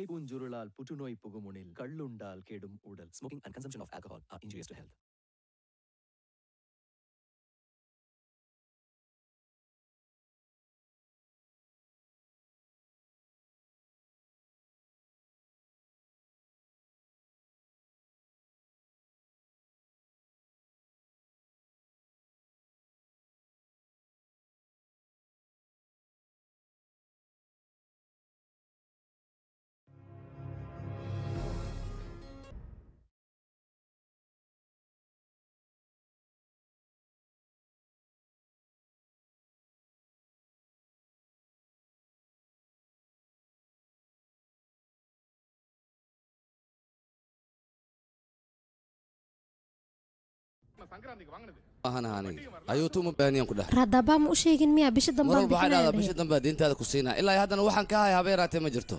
புகை பூஞ்சுருளால் புற்றுநோய் புகுமுனில் கள்ளுண்டால் கெடும் உடல் smoking and consumption of alcohol are injurious to health ahan aniga ayuutu uma baahniyan ku dheh raadabaa ma u sheegin miyaa bisha mar dambaan walba waxaa dhahdaa bisha bixinaya dambe diintaada ku siinaa ilaa haddana waxaan ka haya haba yaraatee ma jirto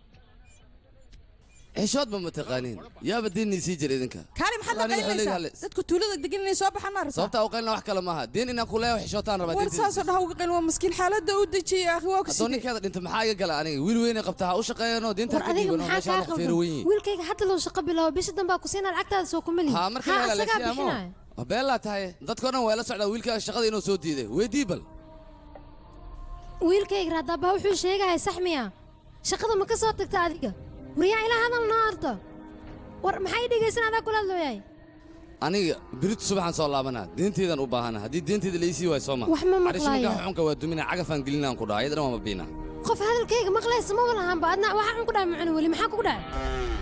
xishoodba ma taqaaniin yaaba diinnii sii jira idinka kaali maxaad la Aniga xilliga qaynaysaa halis. dadku tuulada degan inay soo baxaan ma rabtaa sababtaa u qaylina wax kale maaha diin inaan ku leeyahay xishootaan rabaa war diintiisa saasoo dhaha uga qayn waa maskiin xaaladda u dejiyey akhi waa ku haddoo sidee ninkeeda dhinta maxaa iga gala aniga wiil weynay qabtaa ha u shaqeeyano diinta war ka adiga dhiibano maxaa meeshaan kaa ku feero qaldan weyn yihiin wiilkayga hadda loo shaqo bilaabo bisha dambaa ku siinaa lacagtaada soo kuma lihin haa marka haa la asagaa helalaysiyaamo bixinaya beelaa tahay dadkao dhan waa la socdaa wiilkaaga shaqada inuu soo diiday weydii bal wiilkayga raadabaa wuxuu sheegaya sax miya shaqada ma ka soo tagta adiga waryaa ilaa hadal noo ardo war maxay dhegaysan adaa kula hadlooyahay aniga biritu subaxaan soo laabanaa diinteydan u baahana haddii diinteyda laisii waayo soo ma Wax ma maqlaaya. Carish xunka waa dumina cagafaan gelinaan ku dhaha iyadana waa mabiina qof hadalkayga maqlaysa ma walahaanba adna waxaan ku dhahay macno weli maxaa kugu dhacay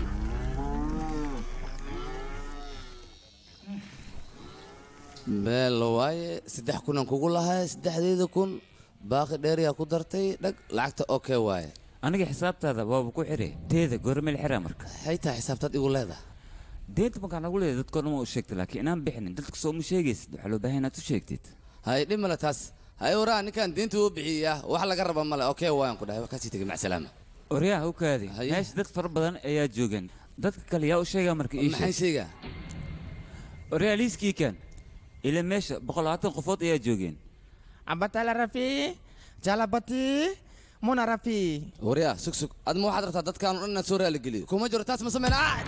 beelo waaye saddex kunan kugu lahay saddexdeeda kun baaqi dheeriyaa ku dartay dhag lacagta okey waaye aniga xisaabtaada waaba ku xire teeda goormeel xira marka maxay tahay xisaabtaad igu leedahay deenta markaan nagu leedahay dadkoo dhan waa u sheegtay laakiin inaan bixinin dadka soo uma sheegaysid waxaa loo baahan inaad u sheegtid hay dhib male taas hay waraa ninkan diinta uu bixiyaa wax laga raba male okey waayan ku dhahay waa kasii tegay macsalaama oryaha u kaadi Haye. meesha dad fara badan ayaa joogan dadka kale yaa u sheegaa marka ii maxaan sheeg sheegaa oryaha liiskii kan ila meesha boqol labaatan qofood ayaa joogeen Ambatala Rafi, Jalabati, Muna Rafi. waryaa sug sug adma waxaad rabtaa dadkaan oo dhan inaad soo raaligeliyo kuma jiro taas ma sameyna ah!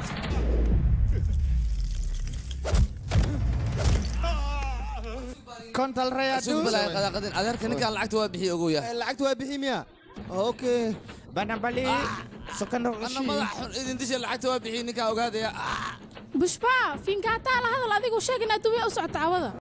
Kontal Raya sug balaa qadaaqadin adeerka ninkaan lacagta waa bixiya ogow yaa Lacagtu waa bixi miya? Okay. Banambali, Sokano anna madax xun idin disha lacagta waa bixiya ninkaan ogaadaya Ah! bushbaa fiinkaataa la hadal adigu sheeg inaad dubiya u socoto cawada